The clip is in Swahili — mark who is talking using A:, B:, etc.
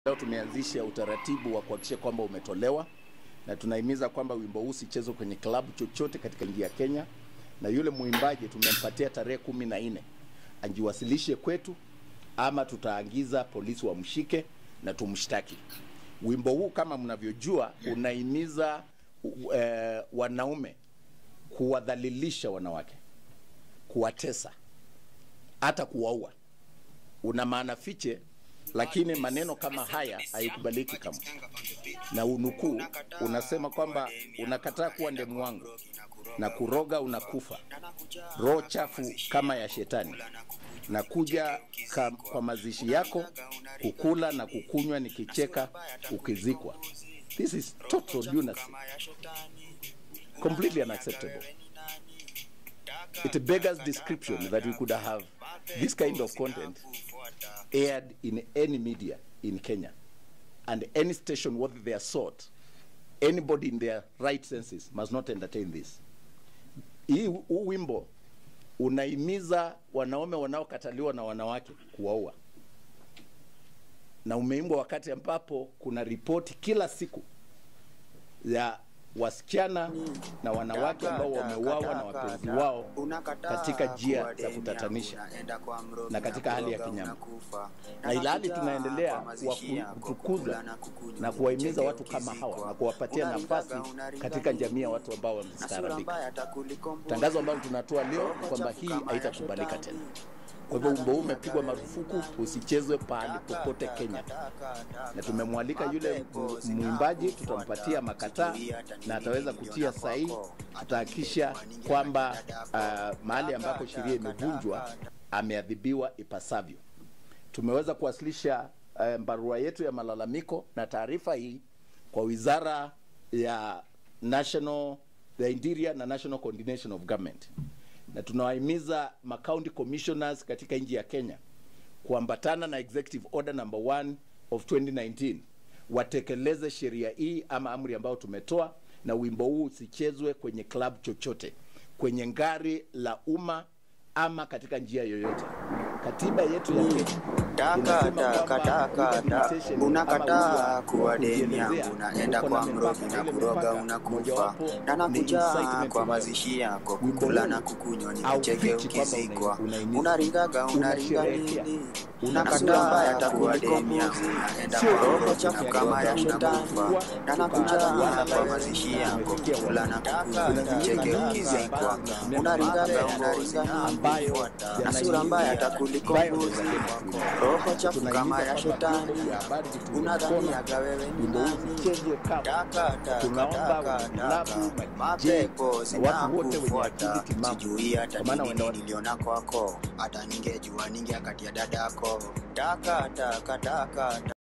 A: Leo tumeanzisha utaratibu wa kuhakikisha kwamba umetolewa na tunahimiza kwamba wimbo huu usichezwe kwenye klabu chochote katika nchi ya Kenya, na yule mwimbaji tumempatia tarehe kumi na nne ajiwasilishe kwetu, ama tutaagiza polisi wamshike na tumshtaki. Wimbo huu kama mnavyojua unahimiza uh, wanaume kuwadhalilisha wanawake, kuwatesa, hata kuwaua. Una maana fiche lakini maneno kama haya haikubaliki kama na unukuu unasema kwamba unakataa kuwa ndemu wangu na kuroga unakufa roho chafu kama ya shetani na kuja ka, kwa mazishi yako kukula na kukunywa nikicheka ukizikwa this is total lunacy completely unacceptable it beggars description that we could have this kind of content aired in any media in Kenya and any station worth their salt, anybody in their right senses must not entertain this. Hii huu wimbo unahimiza wanaume wanaokataliwa na wanawake kuwaua, na umeimbwa wakati ambapo kuna ripoti kila siku ya wasichana na wanawake ambao wameuawa na wapenzi wao katika njia za kutatanisha na katika hali ya kinyama, na ilhali tunaendelea kutukuza na kuwahimiza watu kama hawa na kuwapatia nafasi katika jamii ya watu ambao wamestaarabika. Tangazo ambalo tunatoa leo kwamba hii haitakubalika tena. Kwa hivyo wimbo huu umepigwa marufuku, usichezwe pahali popote Kenya, na tumemwalika yule mwimbaji, tutampatia makataa na ataweza kutia sahihi. Tutahakikisha kwamba uh, mahali ambapo sheria imevunjwa ameadhibiwa ipasavyo. Tumeweza kuwasilisha uh, barua yetu ya malalamiko na taarifa hii kwa wizara ya National, the Interior na National Coordination of Government na tunawahimiza macounty commissioners katika nchi ya Kenya kuambatana na executive order number 1 of 2019 watekeleze sheria hii ama amri ambayo tumetoa, na wimbo huu usichezwe kwenye club chochote, kwenye ngari la umma ama katika njia yoyote. Katiba yetu ya Kenya
B: Taka taka taka taka, unakataa kuwa deni yangu, unaenda kwa mrogi na kuroga unakufa, na nakuja kwa mazishi yako kukula na kukunywa, nikicheke ukizikwa, unaringaga unaringa nini? Unakataa mbaya kuwa deni yangu, unaenda kwa roho chafu kama ya shetani, na nakuja kwa mazishi yako kukula na kukunywa, nikicheke ukizikwa, unaringaga unaringa nini? Na sura mbaya takuliko mbuzi roho chafu kama ya shetani, unadhaniaga wewe ni nani? Taka taka taka taka, mapepo zinakufuata, sijui hata nini niliona kwako, hata ningejua ningeakatia dadako. Taka taka taka taka